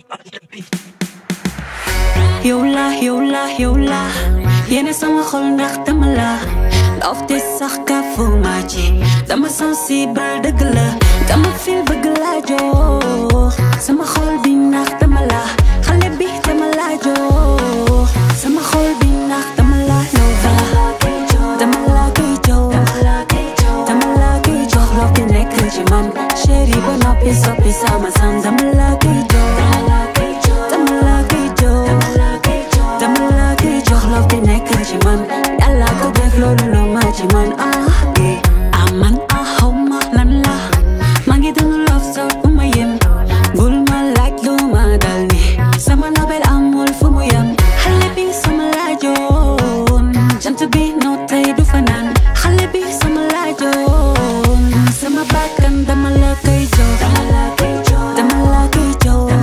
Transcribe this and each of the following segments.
yow la yow la yow la yéene sama xol ndax dama la love te sax kafu ma ci dama sensible dëgg la dama feel bëgg la jox sama xol bi ndax dama la xale bi dama la jox sama xol bi ndax dama la lova dama la koy jox dama la koy jox love bi nekk ci man chéri ba noppi soppi sama sam dama la koy jox dama la koy jox dama la koy jox love bi nekk ci man yàlla ko def loolu lu ma ci man ah ah man ah xaw ma lan la maa ngi dund love so bu ma yem bul ma laaj lu ma dal ni sama nobel amul fu mu yem xale bi sama laajoon jant bi noo tey du fanaan xale bi sama laajoon sama bakkan dama la koy jox dama la koy jox dama la koy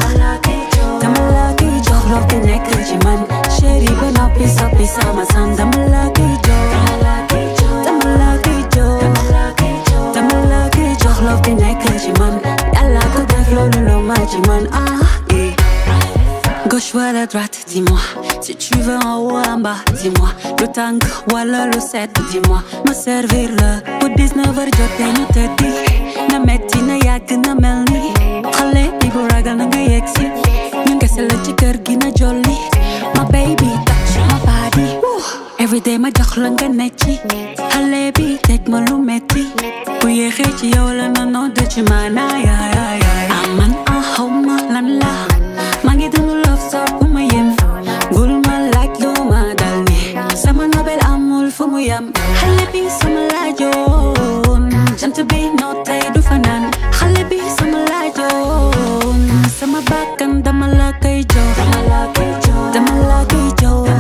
jox love bi nekk ci man chéri ba noppi soppi sama sam dama la koy jox dama la koy jox dama la koy jox love bi nekk ci man yàlla ko def loolu lu ma ci man ah eh. Gauche ou à la droite, dis-moi. Si tu veux en haut, en bas, dis-moi. Le tàng wala le set, dis-moi. Ma servir la bu 19 heures jotee ñu tëddi. na metti na yàgg na mel ni. xale bi bu ragal na nga yegg si. ñu kese la ci kër gi na jolli. ma baby touch my body. Every day ma jox la nga ne ci. xale bi teg ma lu metti. bu yéexee ci yow la na noo de ci maana yaay yaay yaay. ah man ah xaw ma lan la. maa ngi dund love so bu ma yem bul ma laaj lu ma dal ni sama nobel amul fu mu yem xale bi sama laajoon jant bi noo tey du fanaan xale bi sama laajoon sama bakkan dama la koy jox dama la koy jox dama la koy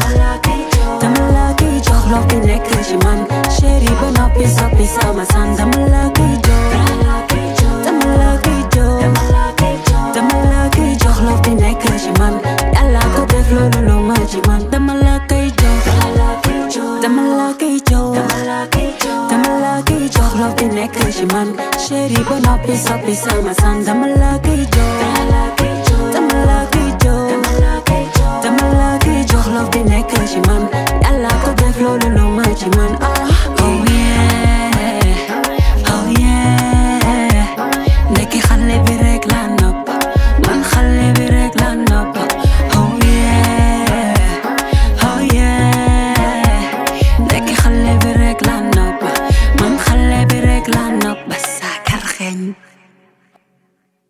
jox love bi nekk ci man chéri ba noppi soppi sama san dama la koy jox dama la koy jox dama la koy jox love bi nekk ci man yàlla ko def loolu lu ma ci man dama la koy jox dama la koy jox dama la koy jox love bi nekk ci man chéri ba noppi soppi sama san dama